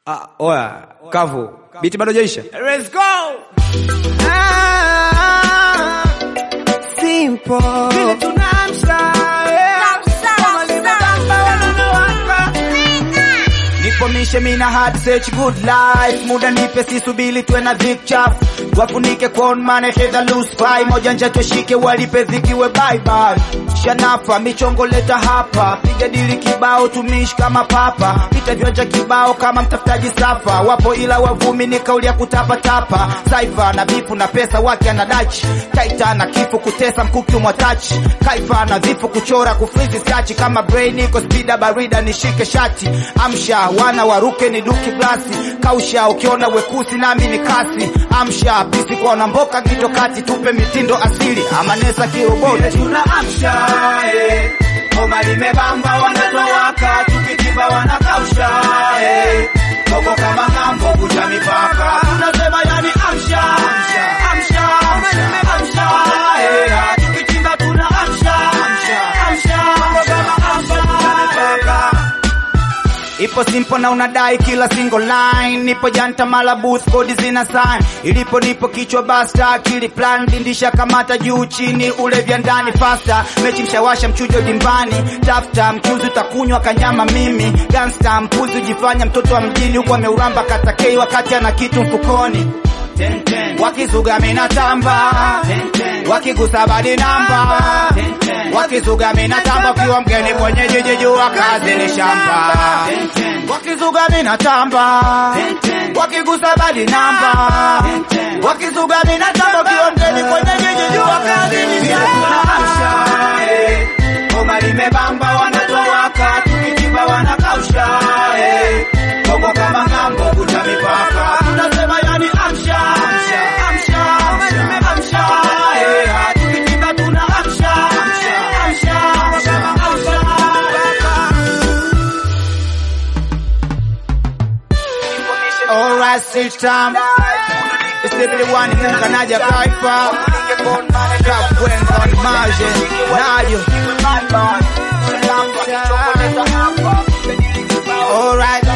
Ah, oya, kavu. Biti bado jaisha. Let's go. Ah, simple. Vile tunaamsha, yeah. Kama limebamba wanawaka. Nipo mishe mina hard search good life muda nipe sisubili tuwe na dhik chafu wafunike con mane fedha loose pie moja nja tushike walipe dhikiwe bye bye shanafa michongo leta hapa piga dili kibao tumishi kama papa pita viwanja kibao kama mtafutaji safa wapo ila wavumi ni kauli ya kutapatapa saifa na bifu na pesa wake anadachi taita na kifo kutesa mkuki umwatachi kaifa na vifu kuchora kufrizi skachi kama brain iko spida barida nishike shati amsha wana waruke ni duki glasi kausha ukiona wekusi nami ni kasi amsha pisi kwa wanamboka kitokati tupe mitindo asili amanesa kiroboti tunaamsha eh. Ngoma limebamba wanatowaka tukitimba wanakausha eh. Koko kama ng'ambo kucha mipaka tunasema yani amsha amsha Ngoma limebamsha eh. tukitimba tunaamsha amsha Koko kama ng'ambo kucha mipaka Ipo simple na unadai kila single line Nipo janta mala booth kodi zina sign Ilipo nipo kichwa basta akili plan Dindisha kamata juu chini ule vya ndani faster Mechi mshawasha mchujo dimbani Tafta mchuzi utakunywa kanyama mimi Gangsta mpuzi ujifanya mtoto wa mjini Huku ameuramba katakei wakati ana kitu mfukoni Wakizuga mina tamba Wakigusa badi namba Wakizuga mina tamba Ukiwa mgeni kwenye jiji jua kazi ni shamba Wakizuga mina tamba Wakigusa badi namba Wakizuga mina tamba Ukiwa mgeni kwenye jiji jua kazi ni shamba Ngoma limebamba wanatowaka Tukitimba wanakausha eh. Kongo kama ng'ambo kuta mipaka Tunasema yani amsha Amsha Ngoma limebamsha eh. Tukitimba tuna amsha Amsha Kongo kama amsha Alright, stage time. It's the one in Kanaja Kaifa. Kapwenga on Maje. Nayo. Alright.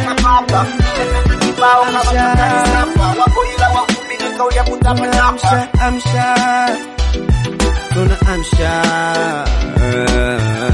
Amsha, amsha, tuna amsha.